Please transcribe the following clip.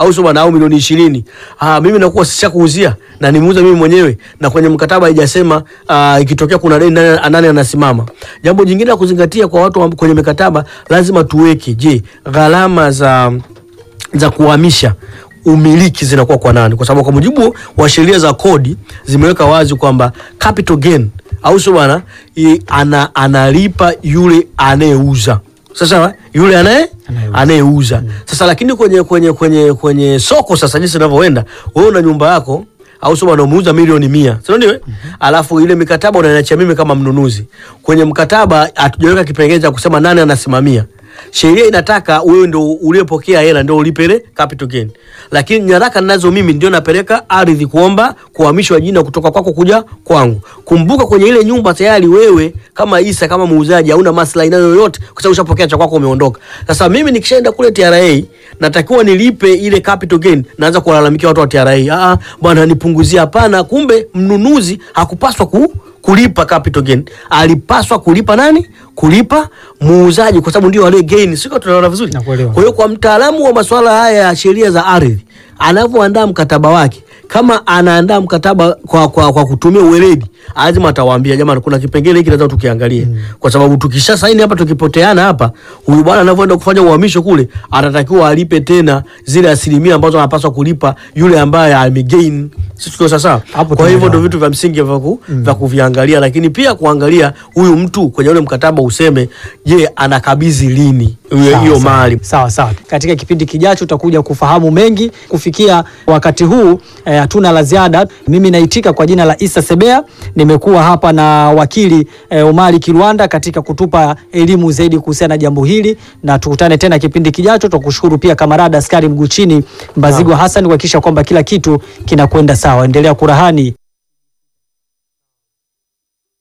au sio bwana, au milioni ishirini, ah, mimi nakuwa sishakuuzia na nimeuza mimi mwenyewe, na kwenye mkataba haijasema ah, ikitokea kuna deni nani, nani anasimama. Jambo jingine la kuzingatia kwa watu wa- kwenye mikataba, lazima tuweke, je, gharama za za kuhamisha umiliki zinakuwa kwa nani? Kwa sababu kwa mujibu wa sheria za kodi zimeweka wazi kwamba capital gain au sio bwana, i- ana, analipa yule anayeuza sasa yule anaye Anayeuza. anayeuza sasa, lakini kwenye kwenye kwenye kwenye soko sasa, jinsi inavyoenda, wewe una nyumba yako au sio bwana, umeuza milioni mia, si ndio? Alafu ile mikataba unaniachia mimi kama mnunuzi. Kwenye mkataba hatujaweka kipengele cha kusema nani anasimamia. Sheria inataka wewe ndio uliyepokea hela ndio ulipe ile capital gain, lakini nyaraka ninazo mimi ndio napeleka ardhi kuomba kuhamishwa jina kutoka kwako kuja kwangu. Kumbuka kwenye ile nyumba tayari wewe kama Isa kama muuzaji hauna maslahi nayo yoyote, kwa sababu ushapokea cha kwako umeondoka. Sasa mimi nikishaenda kule TRA natakiwa nilipe ile capital gain, naanza kuwalalamikia watu wa TRA, ah, bwana nipunguzie. Hapana, kumbe mnunuzi hakupaswa ku kulipa capital gain, alipaswa kulipa nani? Kulipa muuzaji, kwa sababu ndio wale gain. Sio, tunaona vizuri. Nakuelewa. Kwa hiyo kwa mtaalamu wa masuala haya ya sheria za ardhi anavyoandaa mkataba wake, kama anaandaa mkataba kwa, kwa, kwa kutumia uweledi, lazima atawaambia jamani, kuna kipengele hiki lazima tukiangalie, kwa sababu tukisha saini hapa, tukipoteana hapa, huyu bwana anavyoenda kufanya uhamisho kule, atatakiwa alipe tena zile asilimia ambazo anapaswa kulipa yule ambaye amegain. Sisi tuko sasa. Hapo Kwa hivyo tumeelewana. ndio vitu vya msingi vya ku, vya kuviangalia, lakini pia kuangalia huyu mtu kwenye ule mkataba useme, je, anakabidhi lini hiyo Sawa, hiyo sawa. mali. Sawa sawa. Katika kipindi kijacho utakuja kufahamu mengi. Kufikia wakati huu eh, hatuna la ziada. Mimi naitika kwa jina la Isa Sebea, nimekuwa hapa na wakili eh, Omari Kirwanda katika kutupa elimu zaidi kuhusiana na jambo hili, na tukutane tena kipindi kijacho. Tukushukuru pia kamarada askari mguu chini Mbazigo Hassan kuhakikisha kwamba kila kitu kinakwenda sawa. Endelea kurahani